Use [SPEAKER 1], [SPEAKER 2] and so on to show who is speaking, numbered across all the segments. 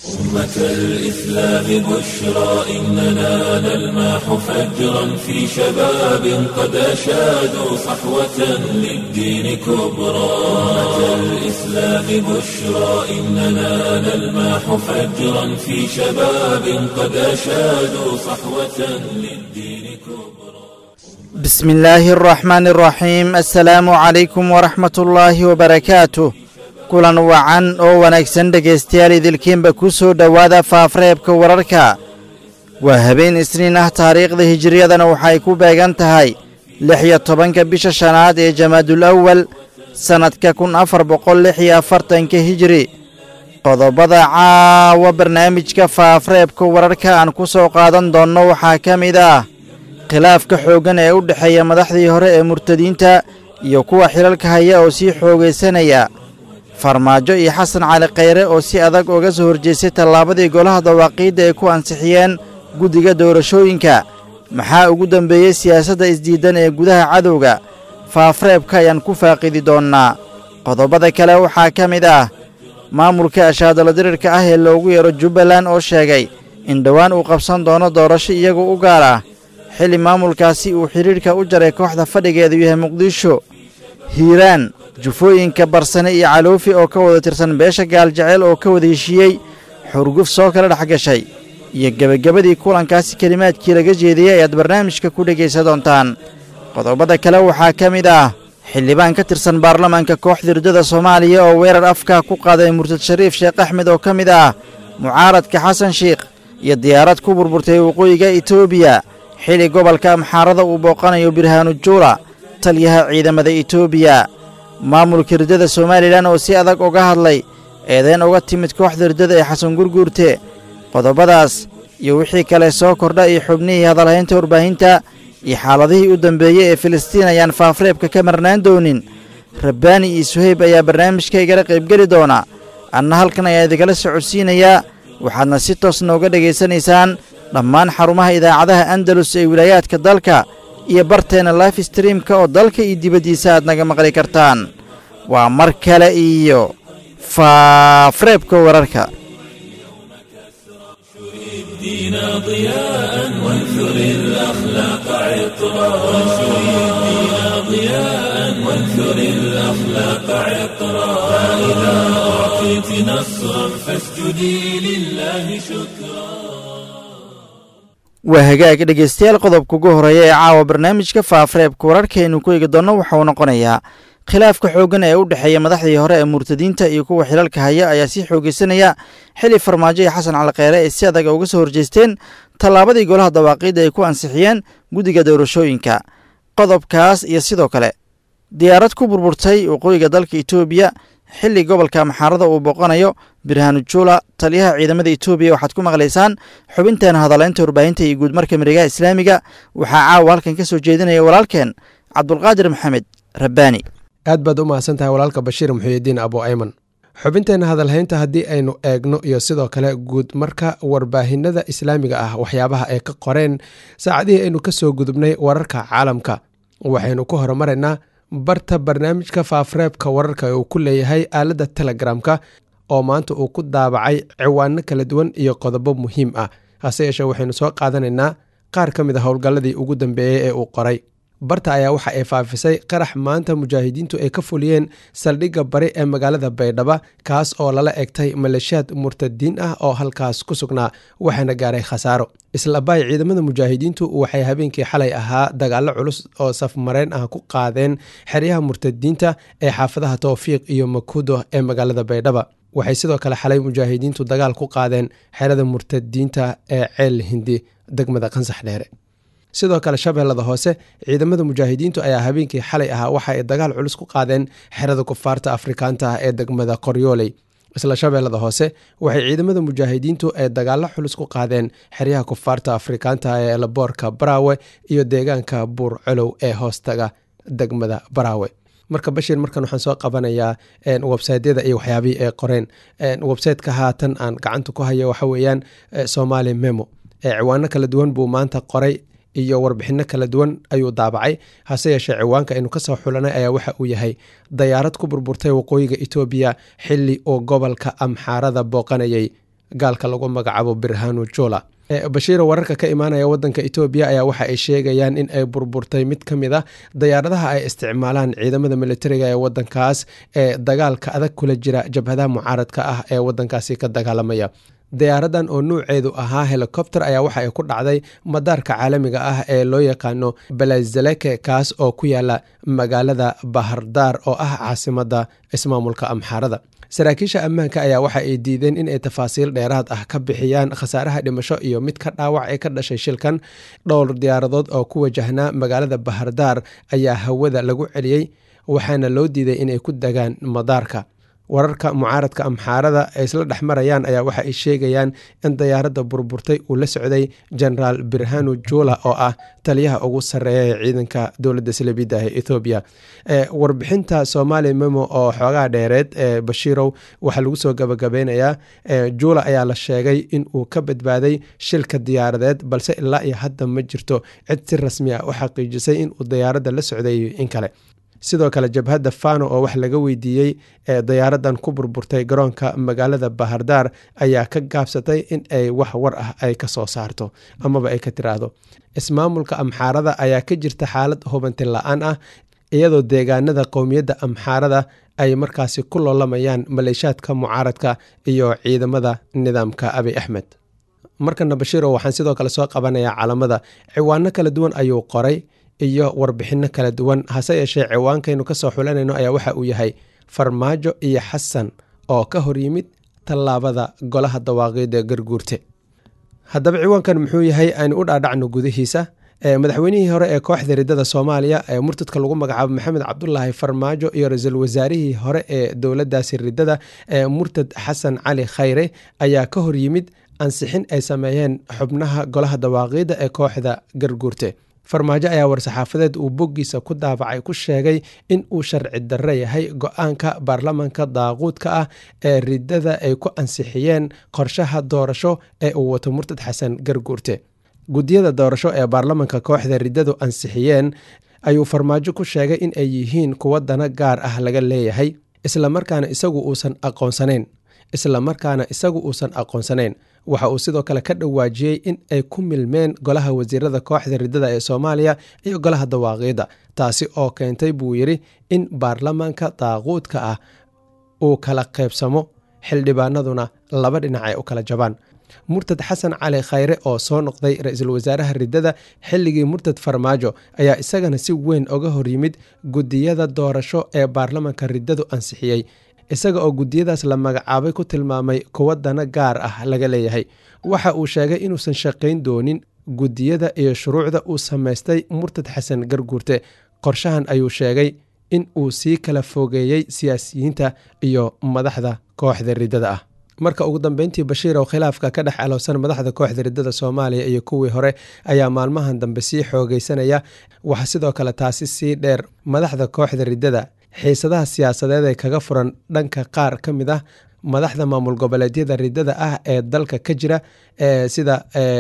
[SPEAKER 1] أمة الإسلام بشرى إننا نلمح فجرا في شباب قد أشادوا صحوة للدين كبرى أمة الإسلام بشرى إننا نلمح فجرا في شباب قد أشادوا صحوة للدين كبرى
[SPEAKER 2] بسم الله الرحمن الرحيم السلام عليكم ورحمة الله وبركاته kulan wacan oo wanaagsan dhegaystayaal idilkiinba ku soo dhowaada faafreebka wararka waa habeen isniin ah taariikhda hijiriyadana waxay ku beegan tahay lix iyo tobanka bisha shanaad ee jamaadul awal sannadka kun afar boqol lix iyo afartanka hijiri qodobada caawa barnaamijka faafreebka wararka aan ku soo qaadan doonno waxaa ka mid ah khilaafka xooggan ee u dhexeeya madaxdii hore ee murtadiinta iyo kuwa xilalka haya oo sii xoogaysanaya farmaajo iyo xasan cali khayre oo si adag uga soo horjeestay tallaabadii golaha dawaaqiidda ay ku ansixiyeen guddiga doorashooyinka maxaa ugu dambeeyey siyaasadda isdiiddan ee gudaha cadowga faafreebka ayaan ku faaqidi doonnaa qodobada kale waxaa ka mid ah maamulka ashaadalo dirirka ah ee loogu yeero jubbaland oo sheegay in dhowaan uu qabsan doono doorasho iyagu u gaar ah xilli maamulkaasi uu xidhiidhka u jaray kooxda fadhigeedu yahay muqdisho hiiraan jufooyinka barsane iyo caloofi oo ka wada tirsan beesha gaaljeceel oo ka wada heshiiyey xurguf soo kala dhex gashay iyo gebagabadii kulankaasi kelimaadkii laga jeediyey ayaad barnaamijka ku dhegaysa doontaan qodobada kale waxaa ka mid ah xildhibaan ka tirsan baarlamaanka kooxda hirdada soomaaliya oo weerar afka ku qaaday murtad shariif sheekh axmed oo ka mid ah mucaaradka xasan shiikh iyo diyaarad ku burburtay waqooyiga etoobiya xilli gobolka amxaarada uu booqanayo birhaanu juula taliyaha ciidamada etoobiya maamulka hirdada somalilan oo si adag uga hadlay eedayn uga timid kooxda hirdada ee xasan gurguurte qodobadaas iyo wixii kale soo kordha iyo xubnihii hadalhaynta warbaahinta iyo xaaladihii u dambeeyey ee filistiin ayaan faafreebka ka marnaan doonin rabbaani iyo suhayb ayaa barnaamijka igala qaybgeli doona anna halkan ayaa idinala socodsiinayaa waxaadna si toosna uga dhegaysanaysaan dhammaan xarumaha idaacadaha andalus ee wilaayaadka dalka iyo barteenna life streamka oo dalka iyo dibaddiisa aad naga maqli kartaan waa mar kale iyo faafreebka wararka
[SPEAKER 1] الدين ضياء وانثر الأخلاق عطرا وانشر الدين ضياء وانثر الأخلاق عطرا فإذا أعطيت نصرا فاسجدي لله شكرا
[SPEAKER 2] waa hagaag dhegaystayaal qodobka ugu horreeya ee caawa barnaamijka faafreebka wararkaaynu ku eegi doonno waxauu noqonayaa khilaafka xooggan ee u dhexeeya madaxdii hore ee murtadiinta iyo kuwa xilalka haya ayaa sii xoogaysanaya xilli farmaajo iyo xasan calkheyre ay si adag uga soo horjeesteen tallaabadii golaha dawaaqiidda ay ku ansixiyeen guddiga doorashooyinka qodobkaas iyo sidoo kale diyaarad ku burburtay waqooyiga dalka etoobiya xilli gobolka maxaarada uu booqanayo birhaanu juula taliyaha ciidamada etoobiya waxaad ku maqlaysaan xubinteena hadaleynta warbaahinta iyo guudmarka miregaha islaamiga waxaa caawa halkan ka soo jeedinaya walaalkeen cabdulqaadir maxamed rabbaani
[SPEAKER 3] aad baad u mahadsan tahay walaalka bashiir muxuyidiin abu ayman xubinteenna hadalhaynta haddii aynu eegno iyo sidoo kale guud marka warbaahinada islaamiga ah waxyaabaha ay ka qoreen saacadihii aynu ka soo gudubnay wararka caalamka waxaynu ku horumaraynaa barta barnaamijka faafreebka wararka uu ku leeyahay aaladda telegramka oo maanta uu ku daabacay ciwaano kala duwan iyo qodobo muhiim ah hase yeeshee waxaynu soo qaadanaynaa qaar ka mid a howlgalladii ugu dambeeyey ee uu qoray barta ayaa waxa ay faafisay qarax maanta mujaahidiintu ay ka fuliyeen saldhigga bari ee magaalada baydhaba kaas oo lala egtay maleeshiyaad murtadiin ah oo halkaas ku sugnaa waxaana gaaray khasaaro islabaay ciidamada mujaahidiintu waxay habeenkii xalay ahaa dagaalo culus oo safmareen ah ku qaadeen xeryaha murtadiinta ee xaafadaha towfiiq iyo makudo ee magaalada baydhaba waxay sidoo kale xalay mujaahidiintu dagaal ku qaadeen xerada murtadiinta ee ceel hindi degmada qansax dheere sidoo kale shabeellada hoose ciidamada mujaahidiintu ayaa habeenkii xalay ahaa waxa ay dagaal culus ku qaadeen xerada kufaarta afrikaanta ah ee degmada qoryooley isla shabeellada hoose waxay ciidamada mujaahidiintu ay dagaalo culus ku qaadeen xeryaha kufaarta afrikaanta ee laboorka baraawe iyo deegaanka buur colow ee hoostaga degmada baraawe marka bashiir markan waxaan soo qabanayaa websaytyada iyo waxyaabihii ay qoreen websayteka haatan aan gacanta ku hayo waxa weeyaan somali memo ciwaano kala duwan buu maanta qoray iyo warbixino kala duwan ayuu daabacay hase yeeshee ciwaanka aynu kasoo xulanay ayaa waxa uu yahay dayaarad ku burburtay waqooyiga etoobiya xili uu gobolka amxaarada booqanayay gaalka lagu magacaabo birhanu jula bashiiro wararka ka imaanaya wadanka etoobiya ayaa waxa ay sheegayaan in ay burburtay mid ka mid a dayaaradaha ay isticmaalaan ciidamada militariga ee wadankaas ee dagaalka adag kula jira jabhadaha mucaaradka ah ee wadankaasi ka dagaalamaya diyaaradan oo nuuceedu ahaa helicopter ayaa waxa ay ku dhacday madaarka caalamiga ah ee loo yaqaano balazaleke kaas oo ku yaala magaalada bahardaar oo ah caasimada ismaamulka amxaarada saraakiisha ammaanka ayaa waxa ay diideen in ay tafaasiil dheeraad ah ka bixiyaan khasaaraha dhimasho iyo mid ka dhaawac ee ka dhashay shilkan dhowr diyaaradood oo ku wajahnaa magaalada bahardaar ayaa hawada lagu celiyey waxaana loo diiday inay ku degaan madaarka wararka mucaaradka amxaarada ay isla dhex marayaan ayaa waxa ay sheegayaan in dayaaradda burburtay uu la socday genaraal birhanu jula oo ah taliyaha ugu sarreeya ee ciidanka dowladda salabidda ee ethoobiya warbixinta somaali memo oo xoogaa dheereed ee bashiirow waxaa lagu soo gabagabeynayaa jula ayaa la sheegay in uu ka badbaaday shilka diyaaradeed balse ilaa iyo hadda ma jirto cid si rasmi ah u xaqiijisay in uu dayaaradda la socday in kale sidoo kale jabhadda fano oo wax laga weydiiyey ee dayaaradan ku burburtay garoonka magaalada bahardaar ayaa ka gaabsatay in ay wax war ah ay ka soo saarto amaba ay ka tiraahdo ismaamulka amxaarada ayaa ka jirta xaalad hubanti la-aan ah iyadoo deegaanada qowmiyadda amxaarada ay markaasi ku loolamayaan maleeshaadka mucaaradka iyo ciidamada nidaamka abi axmed markana bashiiro waxaan sidoo kale soo qabanayaa calamada ciwaano kala duwan ayuu qoray iyo warbixinno kala duwan hase yeeshee ciwaankaynu ka soo xulanayno ayaa waxa uu yahay farmaajo iyo xasan oo ka hor yimid tallaabada golaha dawaaqiida garguurte haddaba ciwaankan muxuu yahay aynu u dhaadhacno gudihiisa madaxweynihii hore ee kooxda riddada soomaaliya ee murtadka lagu magacaabo maxamed cabdulaahi farmaajo iyo ra-iisul wasaarihii hore ee dowladdaasi riddada ee murtad xasan cali khayre ayaa ka hor yimid ansixin ay sameeyeen xubnaha golaha dawaaqiida ee kooxda garguurte farmaajo ayaa war-saxaafadeed uu boggiisa ku daabacay ku sheegay in uu sharci darre yahay go-aanka baarlamanka daaquudka ah ee riddada ay ku ansixiyeen qorshaha doorasho ee uu wato murtad xasan garguurte guddiyada doorasho ee baarlamanka kooxda riddadu ansixiyeen ayuu farmaajo ku sheegay in ay yihiin kuwo dana gaar ah laga leeyahay islamarkaana isagu uusan aqoonsanayn islamarkaana isagu uusan aqoonsanayn waxa uu sidoo kale ka dhawaajiyey in ay ku milmeen golaha wasiirada kooxda riddada ee soomaaliya iyo golaha dawaaqiidda taasi oo keentay buu yidhi in baarlamaanka daaquudka ah uu kala qaybsamo xildhibaanaduna laba dhinac ay u kala jabaan murtad xasan cali khayre oo soo noqday ra-iisul wasaaraha riddada xilligii murtad farmaajo ayaa isagana si weyn oga hor yimid guddiyada doorasho ee baarlamanka riddadu ansixiyey isaga oo guddiyadaas la magacaabay ku tilmaamay kuwo dana gaar ah laga leeyahay waxa uu sheegay inuusan shaqayn doonin guddiyada iyo shuruucda uu samaystay murtad xasan garguurte qorshahan ayuu sheegay in uu sii kala fogeeyey siyaasiyiinta iyo madaxda kooxda riddada ah marka ugu dambeyntii bashiir oo khilaafka ka dhex alowsan madaxda kooxda riddada soomaaliya iyo kuwii hore ayaa maalmahan dambe sii xoogeysanaya waxaa sidoo kale taasi sii dheer madaxda kooxda riddada xiisadaha siyaasadeed ee kaga furan dhanka qaar ka mid ah madaxda maamul goboleedyada riddada ah ee dalka ka jira sida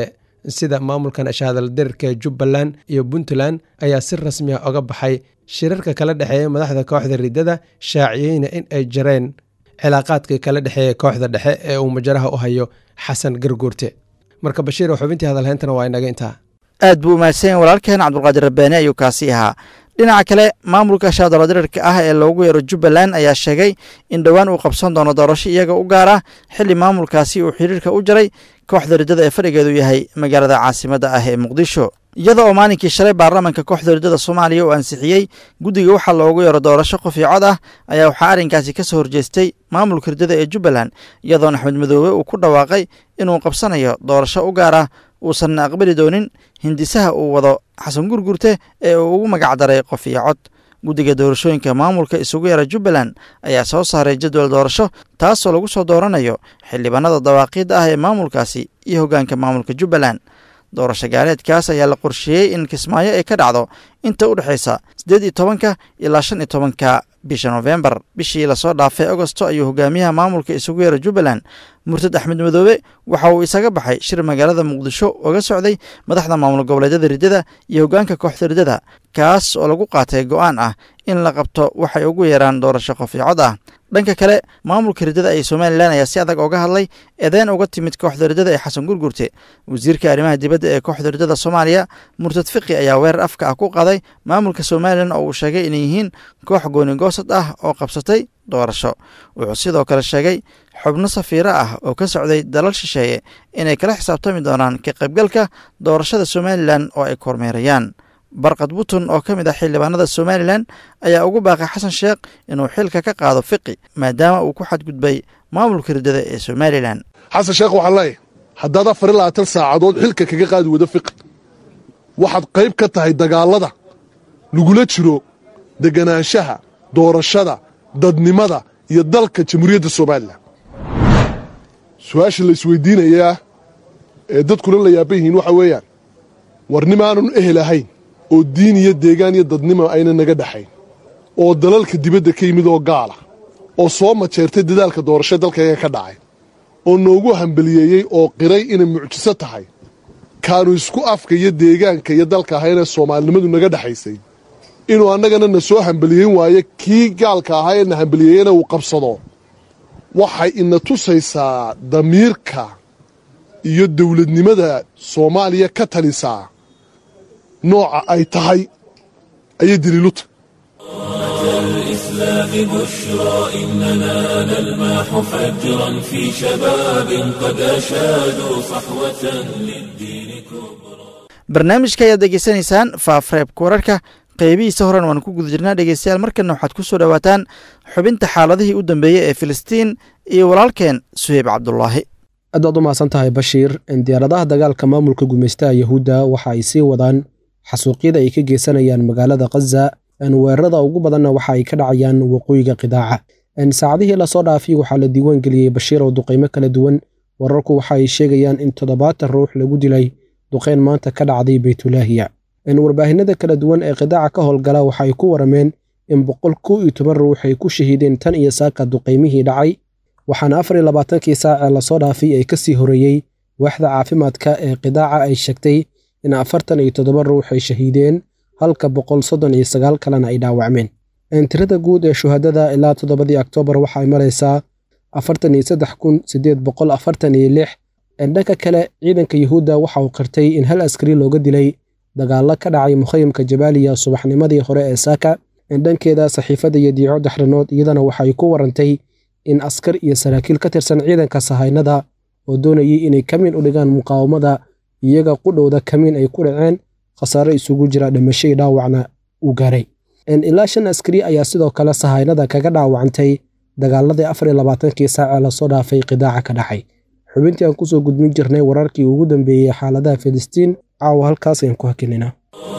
[SPEAKER 3] sida maamulkan ashahadaldirirka ee jubbaland iyo puntland ayaa si rasmi ah oga baxay shirarka kala dhexeeya madaxda kooxda riddada shaaciyeyna in ay jareen cilaaqaadkii kala dhexeeya kooxda dhexe ee uu majaraha u hayo xasan garguurte marka bashiir xubintii hadalhayntana waa inaga intaa
[SPEAKER 2] aad buu umahadsanya walaalkeen cabdulqaadir rabbaani ayuu kaasi ahaa dhinaca kale maamulka shaadaladirirka ah ee loogu yeero jubbaland ayaa sheegay in dhowaan uu qabsan doono doorasho iyaga u gaar ah xilli maamulkaasi uu xiriirka u jaray kooxda riddada ee fadhigeedu yahay magaalada caasimadda ah ee muqdisho iyada oo maalinkii shalay baarlamanka kooxda riddada soomaaliya uu ansixiyey guddiga waxaa loogu yeero doorasho qof iyo cod ah ayaa waxaa arrinkaasi ka soo horjeestay maamulka riddada ee jubbaland iyadoona axmed madoobe uu ku dhawaaqay inuu qabsanayo doorasho u gaar ah uusanna aqbali doonin hindisaha uu wado xasan gurgurte ee uu ugu magac daray qof iyo cod guddiga doorashooyinka maamulka isugu yara jubbaland ayaa soo saaray jadwal doorasho taasoo lagu soo dooranayo xildhibaanada dawaaqiidda ah ee maamulkaasi iyo hoggaanka maamulka jubbaland doorasho gaaleedkaas ayaa la qorsheeyey in kismaayo ay ka dhacdo inta u dhexaysa siddeed iyo tobanka ilaa shan iyo tobanka bisha nofembar bishii lasoo dhaafay agosto ayuu hogaamiyaha maamulka isugu yeera jubbaland murtad axmed madoobe waxa uu isaga baxay shir magaalada muqdisho oga socday madaxda maamul goboleedyada riddada iyo hoggaanka kooxda riddada kaas oo lagu qaatay go'aan ah in la qabto waxay ugu yeeraan doorasho qofiicod ah dhanka kale maamulka riddada ee somalilan ayaa si adag oga hadlay eedeyn uga timid kooxda riddada ee xasan gurgurte wasiirka arrimaha dibadda ee kooxda riddada soomaaliya murtad fiqi ayaa weerar afka ah ku qaday maamulka somalilan oo uu sheegay inay yihiin koox goonigoosad ah oo qabsatay doorasho wuxuu sidoo kale sheegay xubno safiiro ah oo ka socday dalal shisheeye inay kala xisaabtami doonaan ka qaybgalka doorashada somalilan oo ay kormeerayaan barkad butun oo ka mid ah xildhibaanada somalilan ayaa ugu baaqay xasan sheekh inuu xilka ka qaado fiqi maadaama uu ku xadgudbay maamulka riddada ee somalilan
[SPEAKER 4] xasan sheekh waxaan leeyahay haddaad afar iyo labaatan saacadood xilka kaga qaadi wado fiqi waxaad qayb ka tahay dagaallada lagula jiro deganaanshaha doorashada dadnimada iyo dalka jamhuuriyadda somalilan su-aasha la isweydiinayaa ee dadkuna la yaaban yihiin waxa weeyaan war nimaanun ehel ahayn oo diin iyo deegaan iyo dadnimo ayna naga dhexayn oo dalalka dibadda ka yimid oo gaala oo soo majeertay dadaalka doorasho dalkayaga ka dhacay oo noogu hambaliyeeyey oo qiray inay mucjiso tahay kaanu isku afka iyo deegaanka iyo dalka ahaynee soomaalinimadu naga dhexaysay inuu annagana na soo hambaliyeyn waayo kii gaalka ahaa ee na hambaliyeeyena uu qabsado waxay ina tusaysaa damiirka iyo dawladnimada soomaaliya ka talisaa nooca ay tahay ayay daliiluta
[SPEAKER 1] الإسلام بشرى إننا نلمح فجرا في شباب قد أشادوا صحوة للدين كبرى
[SPEAKER 2] barnaamijka ayaad degeysanaysaan faafreebka wararka qeybihiisa horan waan ku guda jirnaa dhegeystayaal markana waxaad ku soo dhowaataan xubinta xaaladihii u dambeeyey ee filistiin iyo walaalkeen suheyb cabdulaahi
[SPEAKER 3] aad baad u mahadsan tahay bashiir diyaaradaha dagaalka maamulka gumaystaha yahuudda waxa ay sii wadaan xasuuqyada ay ka geysanayaan magaalada khaza weerarada ugu badanna waxa ay ka dhacayaan waqooyiga qidaaca saacadihii lasoo dhaafay waxaa la diiwaan geliyey bashiir oo duqaymo kala duwan wararku waxa ay sheegayaan in toddobaatan ruux lagu dilay duqeyn maanta ka dhacday beytulaahiya warbaahinada kala duwan ee qidaaca ka howlgala waxa ay ku warameen in boqol kow iyo toban ruux ay ku shahiideen tan iyo saaka duqaymihii dhacay waxaana afar iyo labaatankii saacee lasoo dhaafay ay ka sii horeeyey waaxda caafimaadka ee qidaaca ay sheegtay in afartan iyo toddoba ruux ay shahiideen halka boqol soddon iyo sagaal kalena ay dhaawacmeen tirada guud ee shuhadada ilaa toddobadii oktoobar waxa ay maraysaa afartan iyo saddex kun siddeed boqol afartan iyo lix dhanka kale ciidanka yuhuudda waxa uu qirtay in hal askari looga dilay dagaallo ka dhacay mukhayamka jabaaliya subaxnimadii hore ee saaka dhankeeda saxiifadda iyo diico daxranood iyadana waxay ku warantay in askar iyo saraakiil ka tirsan ciidanka sahaynada oo doonayay inay kamiin u dhigaan muqaawamada iyaga qudhowda kamiin ay ku dhaceen khasaare isugu jira dhimashadii dhaawacna uu gaaray ilaa shan askari ayaa sidoo kale sahaynada kaga dhaawacantay dagaaladii afar iyo labaatankii saacee lasoo dhaafay qidaaca ka dhacay xubintii aan kusoo gudbin jirnay wararkii ugu dambeeyey xaaladaha filistiin caawa halkaas ayaan ku hakininaa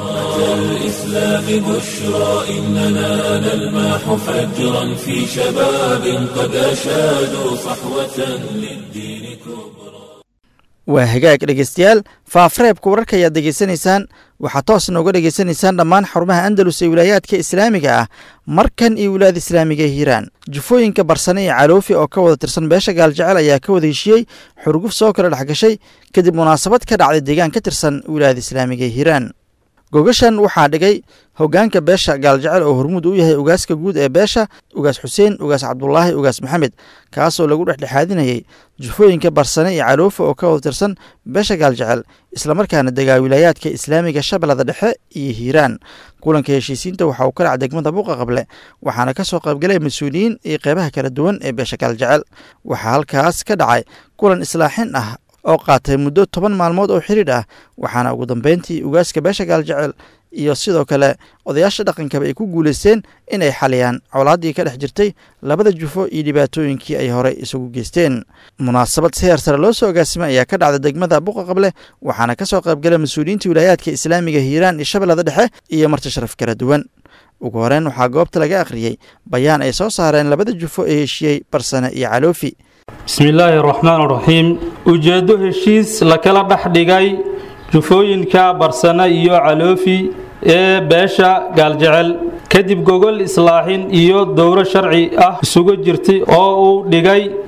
[SPEAKER 1] الإسلام بشرى إننا نلمح فجرا في شباب قد أشادوا صحوة للدين كبرى
[SPEAKER 2] waa hagaag dhegeystayaal faafreebka wararka ayaad degeysanaysaan waxaad toos nooga dhegeysanaysaan dhammaan xarumaha andalus ee wilaayaadka islaamiga ah markan iyo wilaayada islaamiga ee hiiraan jufooyinka barsane iyo caloofi oo ka wada tirsan beesha gaaljecel ayaa ka wada heshiiyey xurguf soo kala dhex gashay kadib munaasabad ka dhacday deegaan ka tirsan wilaayada islaamiga ee hiiraan gogashan waxaa dhigay hoggaanka beesha gaaljecel oo hormuud u yahay ugaaska guud ee beesha ugaas xuseen ugaas cabdulaahi ugaas maxamed kaasoo lagu dhexdhexaadinayay jufooyinka barsane iyo caloofa oo ka wada tirsan beesha gaaljecel islamarkaana degaa wilaayaadka islaamiga shabeellada dhexe iyo hiiraan kulanka heshiisiinta waxa uu ka dhac degmada buuqa qable waxaana ka soo qaybgalay mas-uuliyiin iyo qeybaha kala duwan ee beesha gaaljecel waxaa halkaas ka dhacay kulan islaaxin ah oo qaatay muddo toban maalmood oo xidhiidh ah waxaana ugu dambeyntii ugaaska beesha gaaljecel iyo sidoo kale odayaasha dhaqankaba ay ku guulaysteen inay xaliyaan colaaddii ka dhex jirtay labada jufo iyo dhibaatooyinkii ay horey isugu geysteen munaasabad si heer sare loo soo agaasimay ayaa ka dhacda degmada buqa qable waxaana ka soo qaybgala mas-uuliyiinta wilaayaadka islaamiga hiiraan iyo shabeellada dhexe iyo marti sharaf kala duwan ugu horeyn waxaa goobta laga akhriyey bayaan ay soo saareen labada jufo ee heshiiyey barsane iyo caloofi
[SPEAKER 5] bismillaahi raxmaan raxiim ujeeddo heshiis la kala dhex dhigay jufooyinka barsane iyo caloofi ee beesha gaaljecel kadib gogol islaaxin iyo dowro sharci ah isugu jirtay oo uu dhigay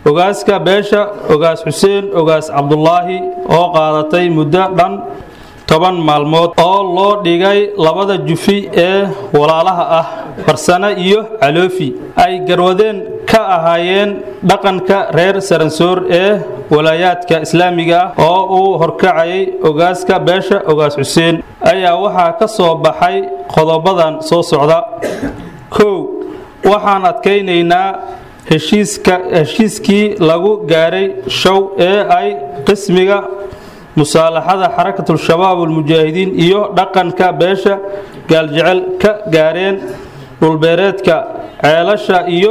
[SPEAKER 5] ogaaska beesha ogaas xuseen ogaas cabdulaahi oo qaadatay muddo dhan toban maalmood oo loo dhigay labada jufi ee walaalaha ah farsane iyo caloofi ay garwadeen ka ahaayeen dhaqanka reer saransoor ee walaayaadka islaamiga ah oo uu horkacayay ogaaska beesha ogaas xuseen ayaa waxaa ka soo baxay qodobadan soo socda kow waxaan adkaynaynaa heshiiska heshiiskii lagu gaaray show ee ay qismiga musaalaxada xarakatul-shabaab almujaahidiin iyo dhaqanka beesha gaaljecel ka gaareen dhulbeereedka ceelasha iyo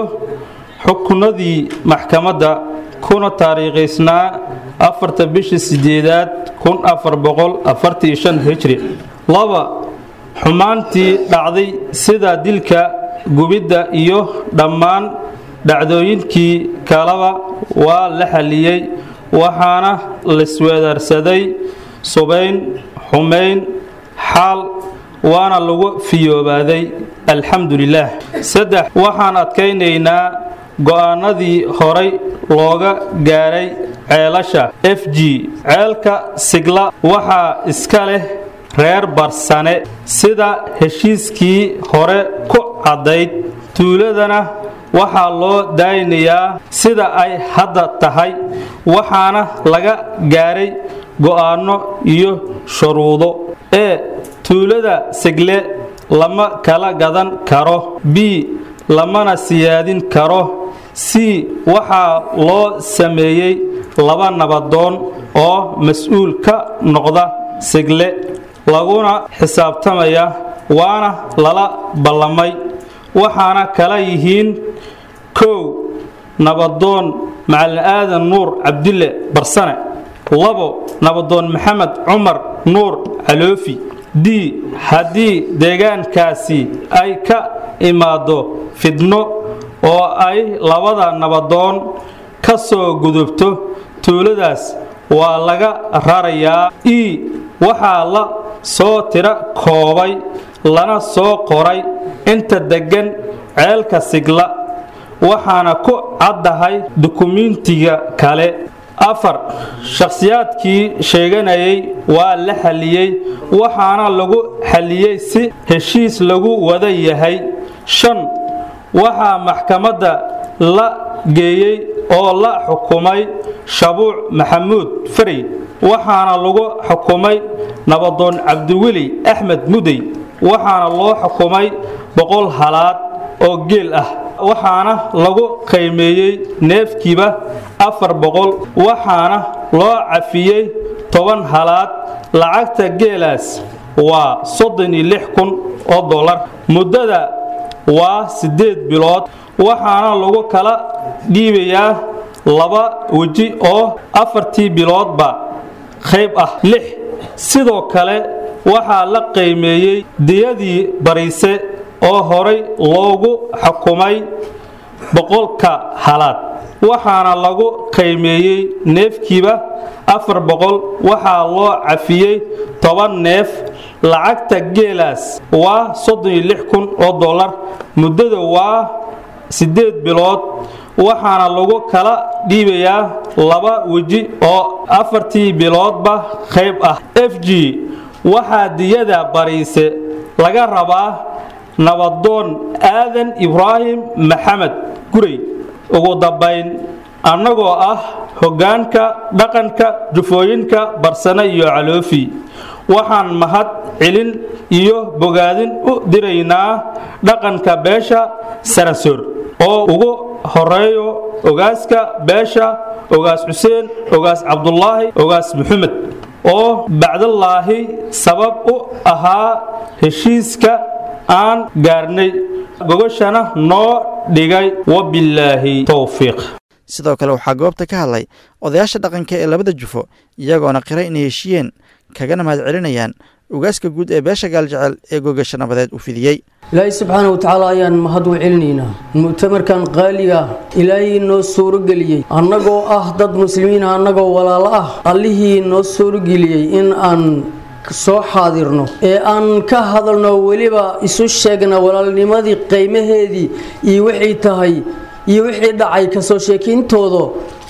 [SPEAKER 5] xukunadii maxkamadda kuna taariikhaysnaa afarta bishii sideedaad kun afar boqol afartii shan hijri laba xumaantii dhacday sida dilka gubidda iyo dhammaan dhacdooyinkii kaleba waa la xalliyey waxaana laisweedaarsaday subayn xumayn xaal waana lagu fiyoobaaday alxamdu lilaah saddex waxaan adkaynaynaa go'aanadii horay looga gaaray ceelasha f g ceelka sigla waxaa iska leh reer barsane sida heshiiskii hore ku caddayd tuuladana waxaa loo daaynayaa sida ay hadda tahay waxaana laga gaaray go'aanno iyo shuruudo ee tuulada segle lama kala gadan karo b lamana siyaadin karo c waxaa loo sameeyey laba nabadoon oo mas-uul ka noqda segle laguna xisaabtamaya waana lala ballamay waxaana kala yihiin kow nabadoon macalin aadan nuur cabdille barsane labo nabadoon maxamed cumar nuur caloofi d haddii deegaankaasi ay ka imaado fidno oo ay labada nabadoon ka soo gudubto tuuladaas waa laga rarayaa e waxaa la soo tiro koobay lana soo qoray inta deggan ceelka sigla waxaana ku caddahay dukumiintiga kale afar shakhsiyaadkii sheeganayay waa la xalliyey waxaana lagu xalliyey si heshiis lagu wada yahay shan waxaa maxkamadda la geeyey oo la xukumay shabuuc maxamuud farey waxaana lagu xukumay nabadoon cabdiweli axmed mudey waxaana loo xukumay boqol halaad oo geel ah waxaana lagu qiimeeyey neefkiiba afar boqol waxaana loo cafiyey toban halaad lacagta geelaas waa soddon iyo lix kun oo dollar muddada waa siddeed bilood waxaana lagu kala dhiibayaa laba weji oo afartii biloodba qayb ah lix sidoo kale waxaa la qiimeeyey diyadii bariise oo horay loogu xukumay boqolka halaad waxaana lagu qiimeeyey neefkiiba afar boqol waxaa loo cafiyey toban neef lacagta geelaas waa soddon iyo lix kun oo dollar muddada waa siddeed bilood waxaana lagu kala dhiibayaa laba weji oo afartii biloodba qayb ah f g waxaa diyada bariise laga rabaa nabadoon aadan ibraahim maxamed gurey ugu dambayn annagoo ah hoggaanka dhaqanka jufooyinka barsane iyo caloofi waxaan mahad celin iyo bogaadin u diraynaa dhaqanka beesha saransoor oo ugu horeeyo ogaaska beesha ogaas xuseen ogaas cabdulaahi ogaas maxamed oo bacdallaahi sabab u ahaa heshiiska aan gaarnay gogashana noo dhigay wabilaahi towfiiq
[SPEAKER 2] sidoo kale waxaa goobta ka hadlay odayaasha dhaqanka ee labada jufo iyagoona qiray inay heshiiyeen kagana mahad celinayaan ugaaska guud ee beesha gaaljecel ee gogasha nabadeed u fidiyey
[SPEAKER 6] ilaahay subxaana wa tacaala ayaan mahad u celinaynaa mu'tamarkan qaaliga ilaahay noo suurogeliyey annagoo ah dad muslimiina annagoo walaalo ah allihii noo suurogeliyey in aan soo xaadirno ee aan ka hadalno weliba isu sheegna walaalnimadii qiimaheedii iyo wixii tahay iyo wixii dhacay kasoo sheekayntooda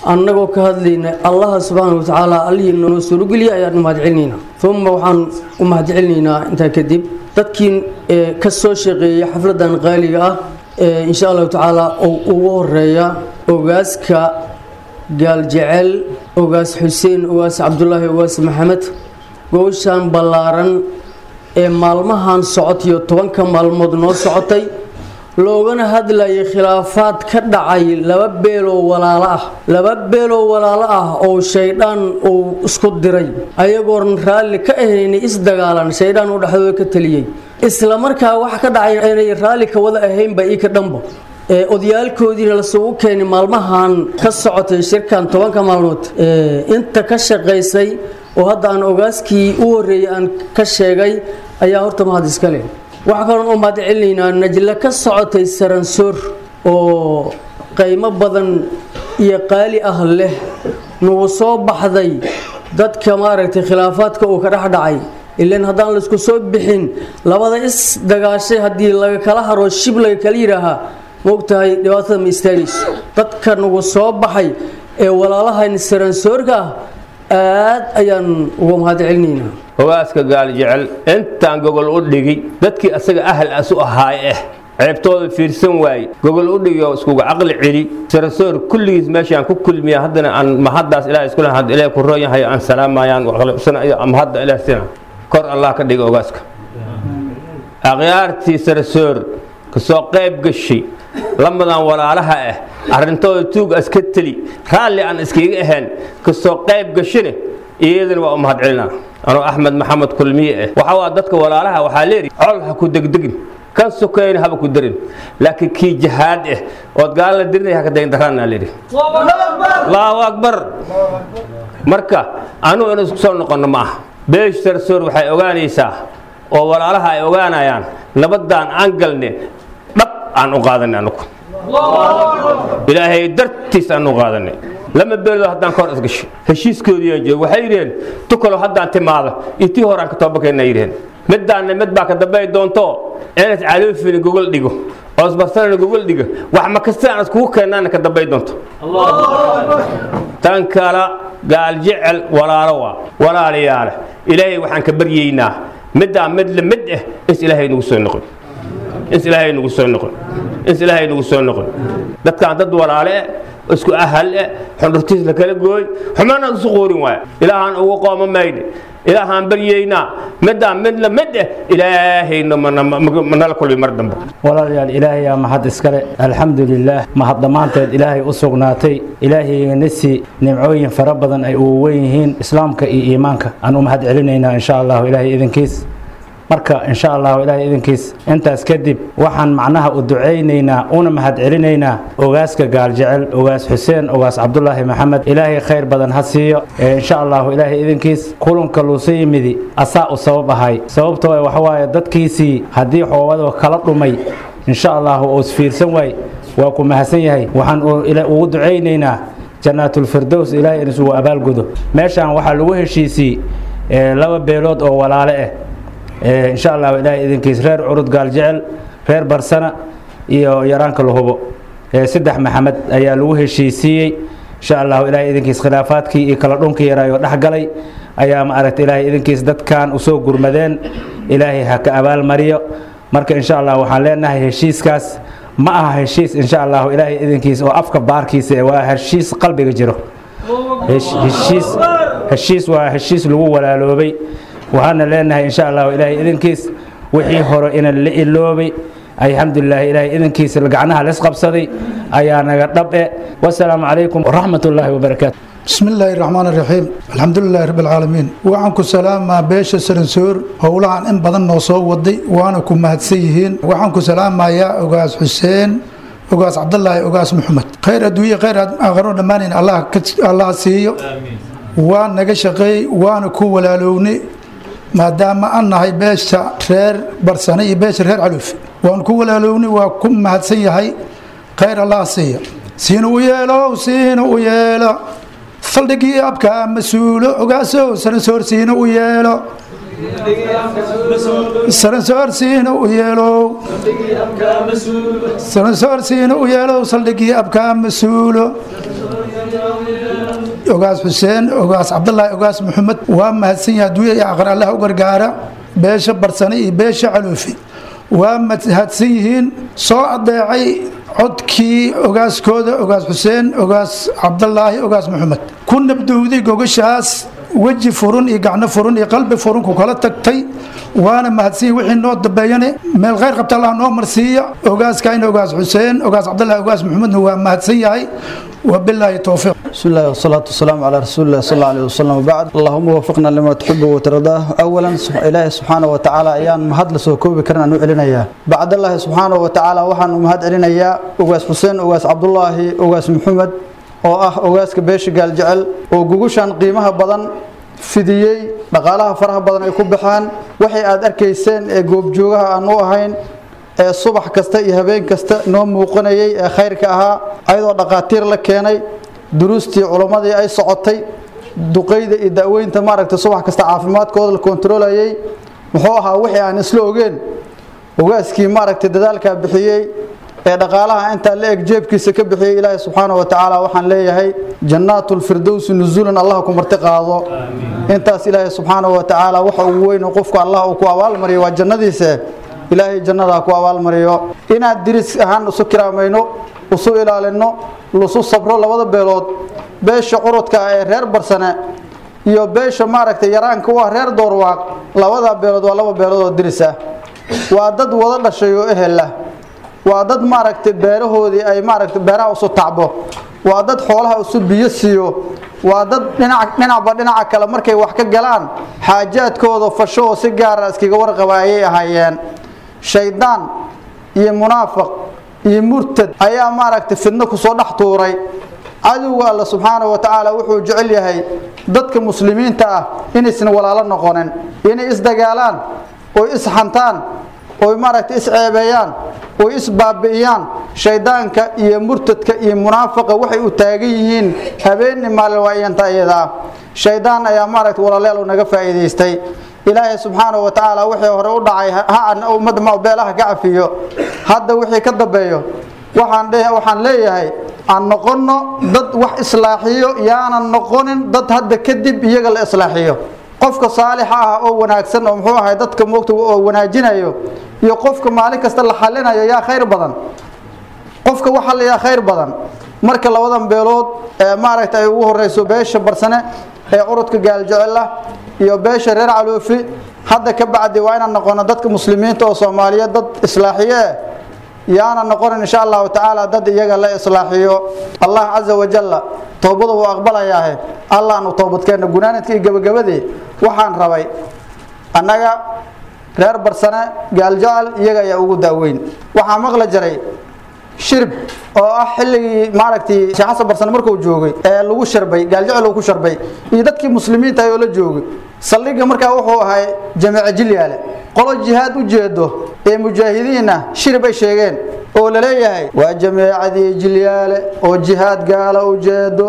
[SPEAKER 6] annagoo ka hadlayna allaha subxaana watacaala allihii noo suurogeliya ayaan u mahadcelinaynaa uma waxaan u mahadcelinaynaa intaa kadib dadkii ka soo shaqeeyay xafladan qaaliga ah insha allahu tacaala oo ugu horeeya ogaaska gaaljecel ogaas xuseen ogaas cabdulaahi ogaas maxamed gowshan ballaaran ee maalmahan socotiyo tobanka maalmood noo socotay loogana hadlayay khilaafaad ka dhacay laba beeloo walaalo ah laba beeloo walaalo ah oo shaydhaan uu isku diray ayagoon raalli ka ahaynay isdagaalan shaydhaan uu dhexdooda ka taliyey isla markaa waxa ka dhacay inay raalli ka wada ahaynba ii ka dhanba odayaalkoodiina lasugu keenay maalmahan ka socotay shirkan tobanka maalmood inta ka shaqaysay oo hadda aan ogaaskii u horeeyay aan ka sheegay ayaa horta mahad iska leh waxaa kaloon u mahad celinaynaa najle ka socotay saransoor oo qaymo badan iyo qaali ah leh nagu soo baxday dadka maaragtay khilaafaadka uu ka dhex dhacay ilan haddaan laisku soo bixin labada is dagaashay haddii laga kala haro shib laga kala yidhaahaa maogtahay dhibaatada ma istaagayso dadka nagu soo baxay ee walaalahan saransoorka ah aad ayaan uga mahad celinaynaa
[SPEAKER 7] hogaaska gaal jecel intaan gogol u dhigi dadkii asaga ahal as u ahaay ah ceebtooda fiirsan waaye gogol u dhigi oo iskuga caqli celi sarasoor kulligiis meeshaan ku kulmiya haddana aan mahaddaas ilaah isku lahaad ilaah ku roon yahay aan salaamayaan mahadda ilaah sina kor allah ka dhiga ogaaska akhyaartii sarasoor kasoo qayb gashay lamadan walaalaha ah arrintooda tuug aska teli raalli aan iskaga ahayn kasoo qayb gashane iyadana waa u mahad celinaa anuu axmed maxamed kulmiye ah waxa waa dadka walaalaha waxaa leeyihi col ha ku degdegin kan sokayna haba ku darin laakiin kii jahaad ah ood gaala la dirinaya haka dayn daraanaa leeyihi allahu akbar marka anugu inu isku soo noqonno ma aha beesh sarsoor waxay ogaanaysaa oo walaalaha ay ogaanayaan nabadaan aan galne dhab aan u qaadanay anugu ilaahay dartiis aan u qaadanay lama beelood haddaan ka hor isgashay heshiiskoodiiyaan joogo waxay yidhaheen tukalo haddaan timaado iyo tii horaan ka toobakeenna yidhaheen middaanna mid baa ka dambay doonto inaas caloofina gogol dhigo oo isbarsanana gogol dhigo wax ma kasta aan iskugu keennaana ka dambay doonto tan kala gaal jecel walaalo waa walaalayaale ilaahay waxaan ka baryaynaa middaa mid la mid ah is ilaahay nagu soo noqon is ilaahay nagu soo noqon is ilaahay nagu soo noqon dadkaan dad walaale eh isku ahal eh xundhurtiis la kala gooy xumaana isu qoorin waaya ilaahaan ugu qooma maydhe ilaahaan baryaynaa midaan mid la mid eh ilaahayna manala kulmi mar dambe
[SPEAKER 8] walaalayaal ilaahayaa mahad iskale alxamdu lilaah mahad dhammaanteed ilaahay u sugnaatay ilaahayna si nimcooyin fara badan ay ugu wen yihiin islaamka iyo iimaanka aan u mahad celinaynaa insha allahu ilaahay idinkiis marka insha allahu ilaahay idinkiis intaas kadib waxaan macnaha u ducaynaynaa una mahad celinaynaa ogaaska gaaljecel ogaas xuseen ogaas cabdulaahi maxamed ilaahay khayr badan ha siiyo insha allahu ilaahay idinkiis kulanka luusa yimidi asaa u sabab ahay sababtoo waxawaaye dadkiisii haddii xoobado kala dhumay insha allahu uu isfiirsan waay waa ku mahadsan yahay waxaan ugu ducaynaynaa jannaatulfirdows ilaahay inisugu abaalgudo meeshaan waxaa lagu heshiisiyey laba beelood oo walaale ah insha allahu ilaahay idinkiis reer curud gaaljecel reer barsana iyo yaraanka lahubo saddex maxamed ayaa lagu heshiisiiyey insha allahu ilaahay idinkiis khilaafaadkii iyo kala dhunkii yaraayo dhexgalay ayaa ma aragta ilaahay idinkiis dadkan usoo gurmadeen ilaahay ha ka abaalmariyo marka insha allah waxaan leenahay heshiiskaas ma aha heshiis insha allahu ilaahay idinkiis oo afka baarkiisa waa heshiis qalbiga jiro heshiis heshiis waa heshiis lagu walaaloobay waxaana leenahay insha allahu ilaahay idinkiis wixii hore ina la iloobay alxamdulilah ilaahay idinkiisa gacnaha laisqabsaday ayaa naga dhabe wasalaamu calaykum waraxmat ullaahi wabarakaatu
[SPEAKER 9] bismi illaahi raxmaan raxiim alxamdulilaahi rabbi alcaalamiin waxaan ku salaamaa beesha saransoor howlahan in badan noo soo waday waana ku mahadsan yihiin waxaan ku salaamayaa ogaas xuseen ogaas cabdulaahi ogaas maxamed khayr adduunye khayr aakharo dhammaanayn allah siiyo waa naga shaqeey waana ku walaalownay maadaama aan nahay beesha reer barsane iyo beesha reer caluufi waan ku walaalownay waa ku mahadsan yahay khayr allah siiya siina u yeelo siina u yeelo saldhigii abkaa mas-uulo ogaasow saransoor siina u yeelo saransoor siina u yeelow saransoor siina u yeelow saldhigii abkaa mas-uulo ogaas xuseen ogaas cabdulaahi ogaas maxamed waa mahadsan yahay adduunya iyo aqar allah u gargaara beesha barsane iyo beesha caluufi waa mahadsan yihiin soo adeecay codkii ogaaskooda ogaas xuseen ogaas cabdulaahi ogaas maxamed ku nabdowday gogashaas weji furun iyo gacno furun iyo qalbi furun ku kala tagtay waana mahadsan yihin wixii noo dambeeyane meel khayr qabta allah noo marsiiya ogaaskayna ogaas xuseen ogaas cabdulaahi ogaas maxamedna waa mahadsan yahay wabilaahi towfiiq
[SPEAKER 10] بسم الله والصلاة والسلام على رسول الله صلى الله عليه وسلم وبعد اللهم وفقنا لما تحب وترضاه أولا إلهي سبحانه وتعالى أيان مهد لسوكوبي كرنا نعلن إياه بعد الله سبحانه وتعالى وحن مهد علينا إياه أغاس حسين أغاس عبد الله أغاس محمد oo ah ogaaska beesha gaaljecel oo gugushan qiimaha badan fidiyey dhaqaalaha faraha badan ay ku baxaan waxay aad arkayseen ee goobjoogaha aan u ahayn ee subax kasta iyo habeen kasta noo muuqanayay ee khayrka ahaa ayadoo dhaqaatiir la keenay duruustii culimmadii ay socotay duqayda iyo da'weynta maaragtay subax kasta caafimaadkooda la kontarolayay muxuu ahaa wixii aan isla ogeen ogaaskii maaragtay dadaalkaa bixiyey ee dhaqaalaha intaa la eg jeebkiisa ka bixiyey ilaahay subxaanahu watacaala waxaan leeyahay jannaatulfirdowsi nuzuulan allah ku marti qaado intaas ilaahay subxaanahu watacaala waxa ugu weyn qofku allah uu ku abaalmariyo waa jannadiisa ilaahay jannadaa ku abaalmariyo inaad diris ahaan isu kiraamayno isu ilaalino lusu sabro labada beelood beesha curudka ah ee reer barsane iyo beesha maaragtay yaraanka u ah reer doorwaaq labada beelood waa laba beelood oo diris ah waa dad wada dhashay oo ehel ah waa dad maaragtay beerahoodii ay maaragtay beeraha isu tacbo waa dad xoolaha isu biyo siiyo waa dad dhinac dhinacba dhinaca kale markay wax ka galaan xaajaadkooda fasho oo si gaara iskaga warqaba ayay ahaayeen shaydaan iyo munaafiq iyo murtad ayaa maaragtay fidno kusoo dhex tuuray cadowga alla subxaanahu wa tacaala wuxuu jecel yahay dadka muslimiinta ah inaysan walaalo noqonin inay isdagaalaan oy isxantaan oy maaragtay isceebeeyaan oy isbaabi'iyaan shaydaanka iyo murtadka iyo munaafiqa waxay u taagan yihiin habeenni maalin waa iyanta iyada ah shaydaan ayaa maaragtay walaaleel naga faa'iidaystay ilaahay subxaanahu wa tacaala wixii hore u dhacay ha ummadda beelaha ka cafiyo hadda wixii ka dambeeyo waxaan waxaan leeyahay aan noqonno dad wax islaaxiyo yaanan noqonin dad hadda kadib iyaga la islaaxiyo qofka saalixa ah oo wanaagsan oo muxuu ahay dadka moogta oo wanaajinayo iyo qofka maalin kasta la xalinayo yaa khayr badan qofka waxa la yaa khayr badan marka labadan beelood ee maaragtay ay ugu horeyso beesha barsane ee curudka gaaljecel ah iyo beesha reer caloofi hadda ka bacdi waa inaan noqono dadka muslimiinta oo soomaaliyeed dad islaaxiye eh yaana noqonin insha allahu tacaala dad iyaga la islaaxiyo allah caza wajalla toobada wuu aqbalayaahe allaanu toobadkeenna gunaanadka iyo gabagabadii waxaan rabay annaga reer barsane gaaljecel iyaga ayaa ugu daaweyn waxaa maqla jiray shirb oo ah xilligii maaragtay sheekh xasan barsane markuu joogay ee lagu sharbay gaaljecel uu ku sharbay iyo dadkii muslimiinta ayoo la joogay saldhigga markaa wuxuu ahay jamiica jilyaale qolo jihaad u jeedo ee mujaahidiinna shirib ay sheegeen oo la leeyahay waa jamiicadii jilyaale oo jihaad gaala u jeedo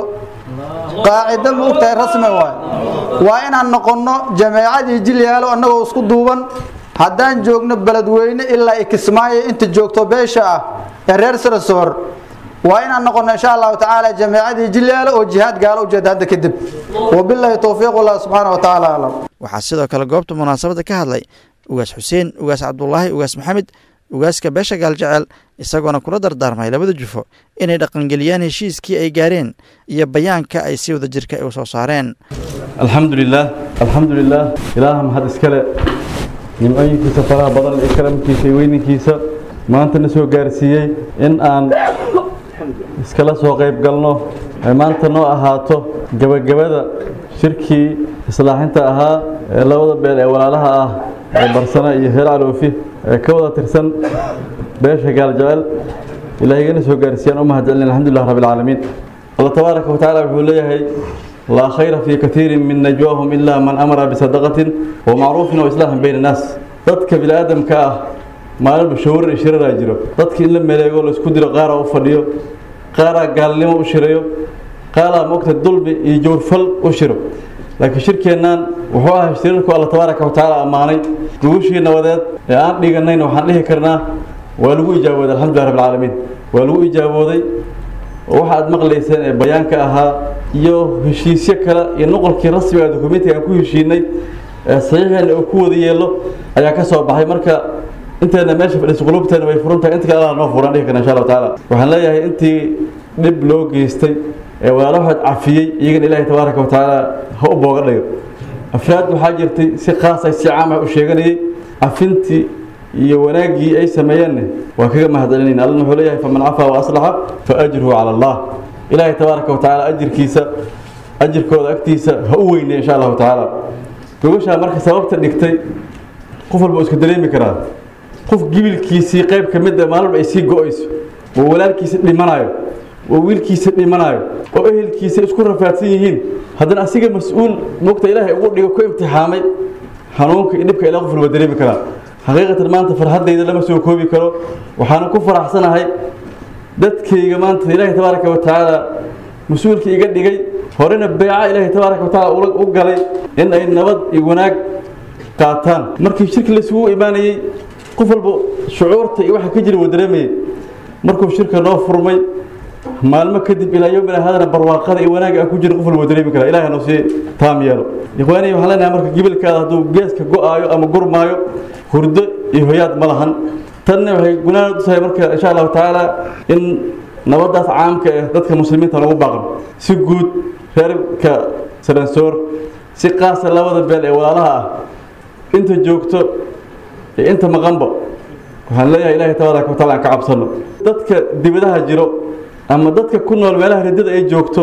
[SPEAKER 10] qaacido ma ogtahay rasmi waay waa inaan noqonno jamiicadii jilyaalo annagoo isku duuban haddaan joogno beledweyne ilaa ikismaayo inta joogto beesha ah ee reer sarasoor waa inaan noqono insha allahu tacaala jamiicadii jilyaalo oo jihaad gaalo ujeeda hadda kadib wabilaahi towfiiq allah subxaana wa tacaala aclam
[SPEAKER 2] waxaa sidoo kale goobta munaasabadda ka hadlay ugaas xuseen ugaas cabdulaahi ugaas maxamed ugaaska beesha gaaljecel isagoona kula dardaarmay labada jufo inay dhaqangeliyaan heshiiskii ay gaareen iyo bayaanka ay si wada jirka u soo saareen
[SPEAKER 11] alxamdu lilaah alxamdu lilaah ilaaha mahad iskale nimcooyinkiisa faraha badan iyo karamkiisa iyo weyninkiisa maanta na soo gaarsiiyey in aan iskala soo qayb galno ay maanta noo ahaato gebagabada shirkii islaaxinta ahaa ee labada beel ee walaalaha ah ee barsana iyo heer caloofi ee ka wada tirsan beesha gaaljecel ilaahigana soo gaarsiiyaan u mahadcelin alxamdulilah rabbi alcaalamiin allah tabaaraka wa tacaala wuxuu leeyahay laa khayra fii katiirin min najwaahum ilaa man amara bisadaqatin wa macruufin wa islaaxin bayna annaas dadka bini'aadamka ah maalinba shawrar iyo shiraraa jiro dadka in la meleego laysku diro qaaraa u fadhiyo qaaraa gaalnimo u shirayo qaaraa mogta dulmi iyo jawrfal u shiro laakiin shirkeennaan wuxuu ahay shirarku alla tabaaraka wa tacaala ammaanay gugushii nabadeed ee aan dhiganayn waxaan dhihi karnaa waa lagu ijaabooday alxamdulilah rabbi alcaalamiin waa lagu ijaabooday oo waxa aad maqlayseen ee bayaanka ahaa iyo heshiisyo kale iyo noqolkii rasmiga dokumentiga aan ku heshiinay ee saxiixeena uu ku wada yeelo ayaa ka soo baxay marka inteena meesha fadhiisa qulubteena way furan tahay inta kale allah noo furan dhihi karna insha allahu tacaala waxaan leeyahay intii dhib loo geystay ee walaalo waxaad cafiyey iyagana ilaahay tabaaraka wa tacaala ha u booga dhigo afraad waxaa jirtay si khaasa si caam ah u sheeganayay cafintii iyo wanaaggii ay sameeyeenna waa kaga mahadcelinayna allana wuxuu leeyahay faman cafaa wa aslaxa fa ajruhu cala allah ilaahay tabaaraka wa tacaala ajirkiisa ajirkooda agtiisa ha u weynay insha allahu tacaala gogashaa marka sababta dhigtay qof walba uu iska dareemi karaa qof gibilkiisii qayb ka mid a maalin ay sii go-ayso oo walaalkiisa dhimanayo oo wiilkiisa dhimanayo oo ehelkiisa isku rafaadsan yihiin haddana asiga mas-uul mogta ilaahay ugu dhigo ku imtixaamay xanuunka iyo dhibka ilaa qof walba dareemi karaa xaqiiqatan maanta farxaddayda lama soo koobi karo waxaana ku faraxsanahay dadkayga maanta ilaahay tabaaraka wa tacaala mas-uulka iga dhigay horena beeca ilaahay tabaaraka wa tacaala u galay in ay nabad iyo wanaag qaataan markii shirki laisugu imaanayey qof walba shucuurta iyo waxa ka jira wuu dareemayay markuu shirka noo furmay maalmo kadib ilaa yowmina haadana barwaaqada iyo wanaagga aan ku jira qof walba wuu dareemi karaa ilahay noo sii taam yeelo ikhwaaniy waxaan leenahay marka gibilkaada hadduu geeska go-aayo ama gurmaayo hurdo iyo hoyaad ma lahan tanna waxay gunaana u tahay marka insha allahu tacaala in nabadaas caamka ah dadka muslimiinta lagu baaqno si guud reerka saransoor si qaasa labada beel ee walaalaha ah inta joogto iyo inta maqanba waxaan leeyahay ilaahay tabaaraka wa taala aan ka cabsano dadka dibadaha jiro ama dadka ku nool meelaha ridada ay joogto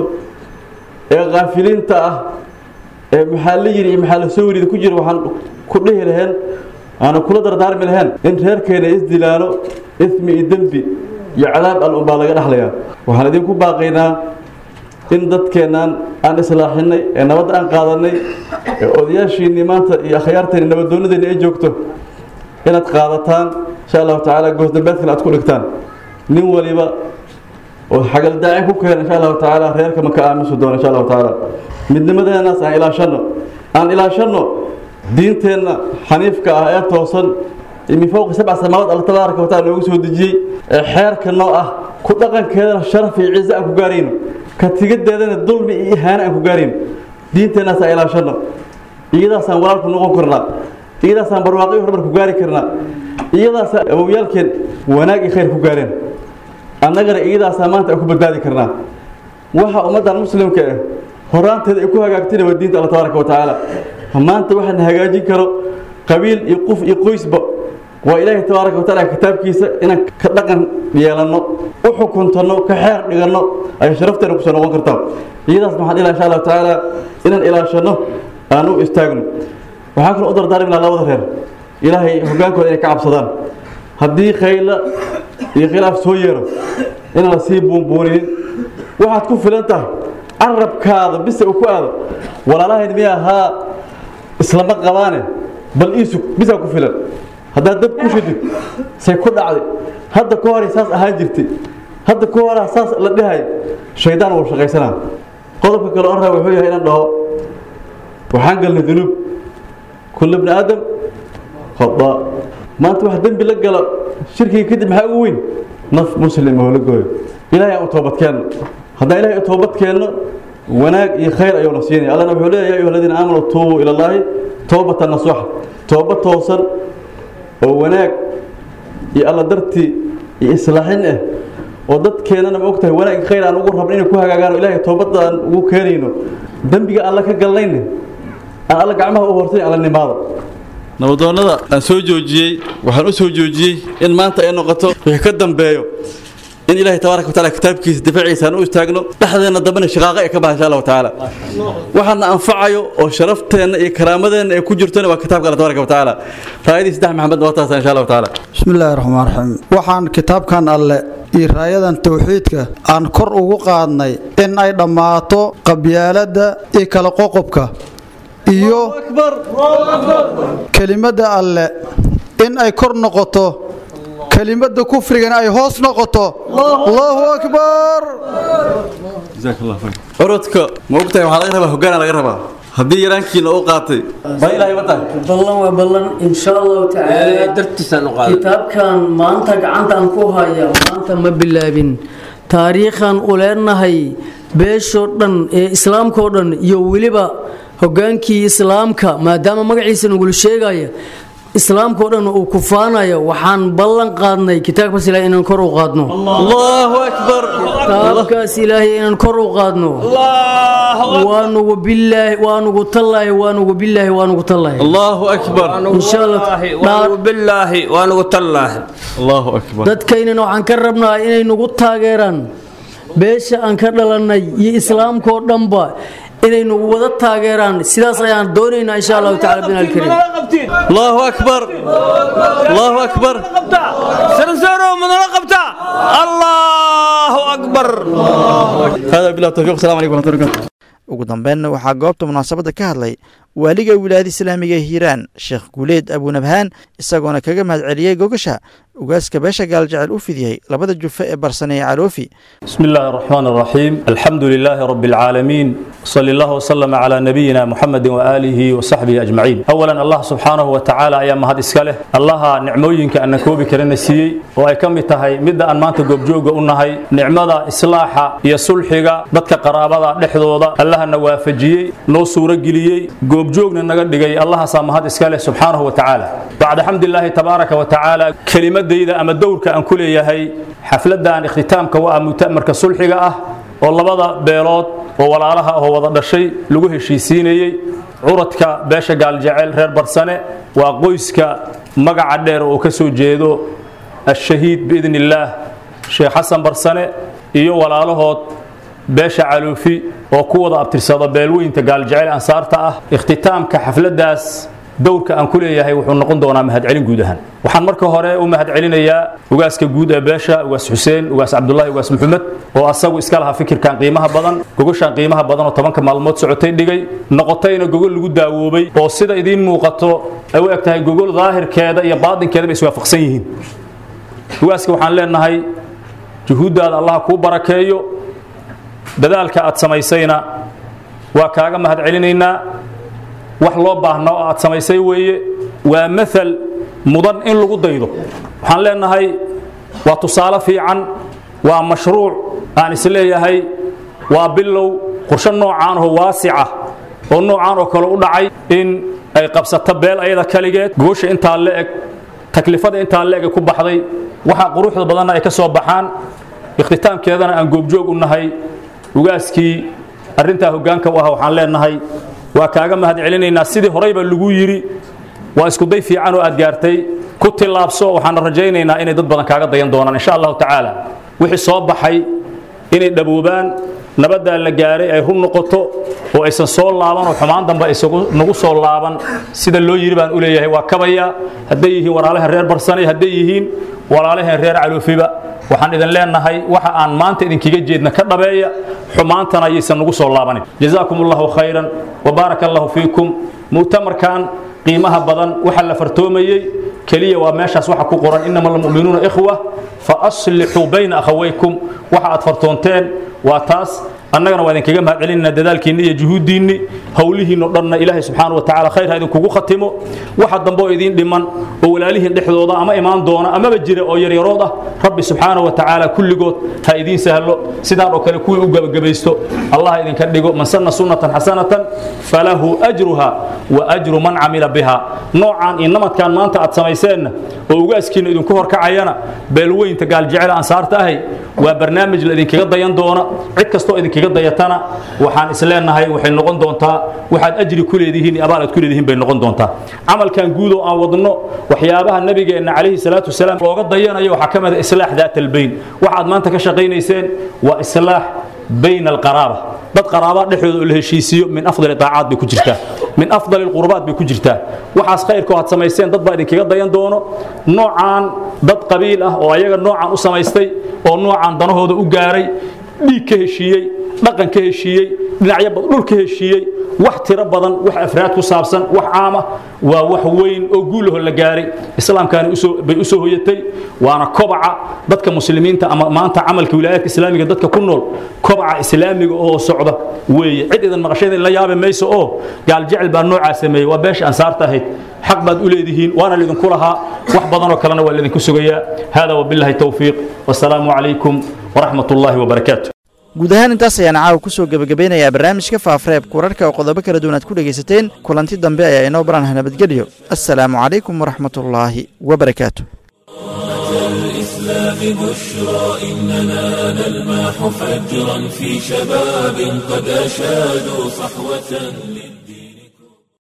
[SPEAKER 11] ee kaafiliinta ah ee maxaa la yidhi iyo maxaa la soo warida ku jira waxaan ku dhihi laheen aana kula dardaarmi laheen in reerkeena isdilaalo ismi iyo dembi iyo cadaab al unbaa laga dhexlayaa waxaan idinku baaqaynaa in dadkeennan aan islaaxinay ee nabadda aan qaadanay ee odayaashiinnii maanta iyo akhyaarteenni nabaddoonadeenni ay joogto inaad qaadataan insha allahu tacaala goosdambeedkana aad ku dhigtaan nin waliba oo xagaldaacin ku keena insha allahu tacaala reerka ma ka aamusi doono insha allahu tacaala midnimadeennaas aan ilaashanno aan ilaashanno diinteenna xaniifka ah ee toosan min fowqi sabca samaawaad alla tabaaraka wa taala noogu soo dejiyey ee xeerka noo ah ku dhaqankeedana sharaf iyo ciise aan ku gaarayno ka tigadeedana dulmi iyo ihaano aan ku gaarayno diinteennaas aan ilaashanno iyadaasaan walaalku noqon karnaa iyadaasaan barwaaqo iyo horumar ku gaari karnaa iyadaasaan awowyaalkeen wanaag iyo khayr ku gaareen annagana iyadaasaa maanta aan ku badbaadi karnaa waxa ummaddan muslimka ah horaanteeda ay ku hagaagtayna waa diinta alla tabaaraka wa tacaala maanta waxaan hagaajin karo qabiil iyo qof iyo qoysba waa ilaahay tabaaraka wa taala kitaabkiisa inaan ka dhaqan yeelanno u xukuntanno ka xeer dhiganno ay sharafteena kusoo noqon kartaa iyadaas maxaan ilaa insha allahu tacaala inaan ilaashanno aan u istaagno waxaan kaloo u dardaarmi lahaa labada reer ilaahay hoggaankooda inay ka cabsadaan haddii khayla iyo khilaaf soo yeero inaan la sii buunbuuninin waxaad ku filan tahay carabkaada bise uu ku aado walaalahayn miya ahaa islama qabaane bal iisug bisaa ku filan haddaad dab ku shidid say ku dhacday hadda ka horay saas ahaan jirtay hadda ka horaa saas la dhahay shaydaan wuu shaqaysanaa qodobka kale on raa wuxuu yahay inaan dhaho waxaan galnay dunuub kulla bni aadam khadaa maanta wax dembi la gala shirkiga kadib maxaa ugu weyn naf muslim oo la gooyo ilaahay aan u toobadkeenno haddaan ilahay u toobadkeenno wanaag iyo khayr ayuuna siinaya allana wuxuu leeyahay ya ayuha aladiina aamanuu tuubuu ila allaahi toobatan nasuuxa tooba toosan oo wanaag iyo alla dartii iyo islaaxin ah oo dadkeennana ma ogtahay wanaag iyo khayr aan ugu rabno inay ku hagaagaan oo ilaahay toobadda aan ugu keenayno dembiga alla ka galnayna aan alla gacmaha u hortay alla nimaado nabadoonnada aan soo joojiyey waxaan u soo joojiyey in maanta ay noqoto wixii ka dambeeyo in ilaahay tabaaraka wataala kitaabkiisa difaaciisa aan u istaagno dhexdeenna dambena shaqaaqa ay ka baha insha allahu tacaala waxaana anfacayo oo sharafteenna iyo karaamadeenna ay ku jirtona waa kitaabka alla tabaaraka watacaala raayadii saddex maxamed waa taasa insha allahu tacaala
[SPEAKER 10] بسم الله الرحمن الرحيم waxaan kitaabkan alle iyo raayadan tawxiidka aan kor ugu qaadnay in ay dhammaato qabyaaladda iyo kala qoqobka iyo kelimadda alle in ay kor noqoto kelimadda kufrigana ay hoos noqoto allahu akbar
[SPEAKER 11] jazaak allah khayr orodka ma ogtahay waxaa laga rabaa hoggaana laga rabaa haddii yaraankiina u qaatay baa ilaahay wata
[SPEAKER 6] ballan waa ballan insha allahu tacaala
[SPEAKER 7] dartiisaan u qaaday
[SPEAKER 6] kitaabkan maanta gacantaan ku haya maanta ma bilaabin taariikhan u leenahay beeshoo dhan ee islaamkao dhan iyo weliba hogaankii islaamka maadaama magaciisa nagula sheegaya islaamkao dhan uu kufaanayo waxaan ballan qaadnay kitaabkaas ilaahay inaan kor u qaadno
[SPEAKER 11] allahu akbar
[SPEAKER 6] kitaabkaas ilaahay inaan kor u qaadno waanugu bilaahi waanugu tallaahi waanugu bilaahi waanugu tallaahi
[SPEAKER 11] allahu akbar
[SPEAKER 6] insha allah
[SPEAKER 7] waanugu bilaahi waanugu tallaahi
[SPEAKER 11] allahu akbar
[SPEAKER 6] dadkaynana waxaan ka rabnaa inay nagu taageeraan beesha aan ka dhalannay iyo islaamkao dhanba inay nagu wada taageeraan sidaas ayaan doonaynaa insha allahu tacala bin alkarim
[SPEAKER 11] allahu akbar allahu akbar
[SPEAKER 7] سنسورو من رقبته الله أكبر
[SPEAKER 11] هذا بالله التوفيق السلام عليكم ورحمة الله وبركاته
[SPEAKER 2] ugu dambeynna waxaa goobta munaasabadda ka hadlay waaliga wilaayada islaamiga ee hiiraan sheekh guuleed abunabhaan isagoona kaga mahad celiyey gogasha ugaaska beesha gaaljecel u fidiyey labada jufe ee barsaneye caloofi
[SPEAKER 12] بسم الله الرحمن الرحيم الحمد لله رب العالمين صلى الله وسلم على نبينا محمد وآله وصحبه أجمعين أولا الله سبحانه وتعالى أيام هذا إسكاله الله نعموينك أن كوبي كرنا سيي وأي كم تهي مدة أن ما أنت جوجوج أنهي نعمة إصلاحة يا صلحة بدك قرابة لحظة الله نوافجي نو سورة جليي جوجوجنا نقدر الله سام هذا إسكاله سبحانه وتعالى بعد حمد الله تبارك وتعالى كلمة ديدا أما دورك أن كل يهي حفلة أن اختتامك ومؤتمرك صلحة أه oo labada beelood oo walaalaha oo wada dhashay lagu heshiisiinayey curadka beesha gaaljecel reer barsane waa qoyska magaca dheer oo ka soo jeedo ashahiid biidn illaah sheekh xasan barsane iyo walaalahood beesha caluufi oo ku wada abtirsada beelweynta gaaljecel ansaarta ah ikhtitaamka xafladaas dowrka aan ku leeyahay wuxuu noqon doonaa mahadcelin guud ahaan waxaan marka hore u mahadcelinayaa ugaaska guud ee beesha ugaas xuseen ugaas cabdulahi ugaas maxamed oo asagu iska lahaa fikirkan qiimaha badan gogoshan qiimaha badan oo tobanka maalmood socotay dhigay noqotayna gogol lagu daawoobay oo sida idiin muuqato ay u eg tahay gogol daahirkeeda iyo baadinkeeda bay iswaafaqsan yihiin ugaaska waxaan leenahay juhuuddaada allah kuu barakeeyo dadaalka aad samaysayna waa kaaga mahadcelinaynaa wax loo baahna oo aad samaysay weeye waa maal mudan in lagu daydo waxaan leenahay waa tusaale fiican waa mashruuc aan isleeyahay waa bilow qorshe noocaan oo waasica oo noocaan oo kale u dhacay in ay qabsato beel ayada kaligeed goosha intaa la eg taklifada intaa la eg ku baxday waxa quruxda badanna ay ka soo baxaan ikhtitaamkeedana aan goobjoog u nahay ugaaskii arrintaa hoggaanka u ah waxaan leenahay waa kaaga mahad celinaynaa sidii horeyba lagu yidhi waa iskuday fiican oo aad gaartay ku tillaabso waxaana rajaynaynaa inay dad badan kaaga dayan doonaan insha allahu tacaala wixii soo baxay inay dhaboobaan nabaddaa la gaaray ay run noqoto oo aysan soo laaban oo xumaan dambe aysan nagu soo laaban sida loo yidhi baan u leeyahay waa kabaya hadday yihiin walaalahan reer barsanay hadday yihiin walaalahan reer caloofiba waxaan idin leenahay waxa aan maanta idinkaga jeedna ka dhabeeya xumaantana ayaysan nagu soo laabanin jazaakum allahu khayran وبارك الله فيكم مؤتمركان qiimaha badan waxa la fartoomayay kaliya waa meeshaas waxa ku qoran inama almu'minuuna ikhwa fa aslixuu bayna akhawaykum waxa aad fartoonteen waa taas annagana waa idinkaga mahad celinayna dadaalkiinni iyo juhuuddiinni howlihiinno dhanna ilaahay subxaana wa tacaala khayr ha idinkugu khatimo waxa dambe oo idiin dhiman oo walaalihiin dhexdooda ama imaan doona amaba jira oo yaryarood ah rabbi subxaana wa tacaala kulligood ha idiin sahlo sidaan oo kale kuwii u gabagabaysto allah idinka dhigo man sanna sunnatan xasanatan falahu ajruha wa ajru man camila biha noocaan iyo namadkan maanta aad samayseenna oo ugaaskiinna idinku horkacayana beelweynta gaaljecel ansaarta ahay waa barnaamij la idinkaga dayan doona cid kastoo idinkaga dayatana waxaan isleenahay waxay noqon doontaa waxaad ajri ku leedihiin iyo abaal aad ku leedihiin bay noqon doontaa camalkan guud oo aan wadno waxyaabaha nabigeenna calayhi salaatu wasalaam looga dayanayo waxaa ka mid a islaax daat albayn waxaad maanta ka shaqaynayseen waa islaax bayna alqaraaba dad qaraaba dhexdooda oo la heshiisiyo min afdali daacaad bay ku jirtaa min afdali qurbaad bay ku jirtaa waxaas khayrkoo aad samayseen dad baa idinkaga dayan doono noocaan dad qabiil ah oo ayaga noocaan u samaystay oo noocaan danahooda u gaaray dhiig ka heshiiyey dhaqan ka heshiiyey dhinacyo dhul ka heshiiyey wax tiro badan wax afraad ku saabsan wax caama waa wax weyn oo guulaho la gaaray islaamkaani bay u soo hoyatay waana kobaca dadka muslimiinta ama maanta camalka wilaayaadka islaamiga dadka ku nool kobaca islaamiga oo socda weeye cid idan maqashada la yaabi mayso oo gaal jecel baa noocaa sameeyey waa beesha ansaarta ahayd xaq baad u leedihiin waana lidinku lahaa wax badanoo kalena waa lidinku sugayaa hada wabillahi towfiiq wasalaamu calaykum waraxmat ullaahi wabarakaatu
[SPEAKER 2] guud ahaan intaas ayaan caawa ku soo gebagabeynayaa barnaamijka faafareebka wararka oo qodobo kala duwan aad ku dhegaysateen kulanti dambe ayaa inoo baranah nabadgelyo assalaamu calaykum waraxmatullaahi wabarakaatu
[SPEAKER 1] الإسلام بشرى إننا نلمح فجرا في شباب قد أشادوا صحوة للدين